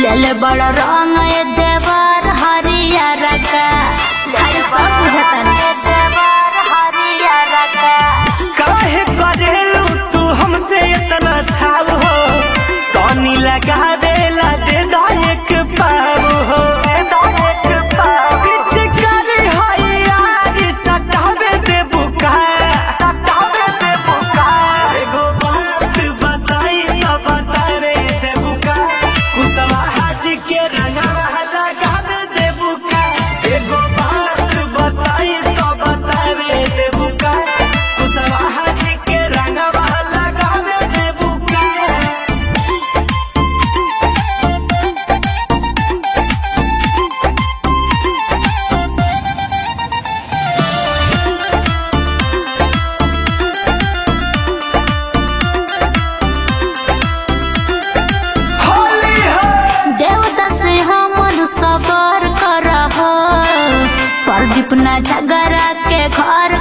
लेले बड़ रंग ए देवर हरियर का हर सब बुझतन देवर हरियर का काहे करेलू तू हमसे इतना छाव हो तनी लगावेला दे दा एक पाव हो पिचकारी है यार, सटावे दे बुका। एगो बात बताई तो बतावे दे बुका। कुशवाहा जी के रंगवा लगावे दे बुका। एगो बात बताई तो बतावे दे बुका। कुशवाहा जी के रंगवा लगावे दे बुका। होली है देवता से हमन सबर करह प्रदीप ना झगड़ा के घर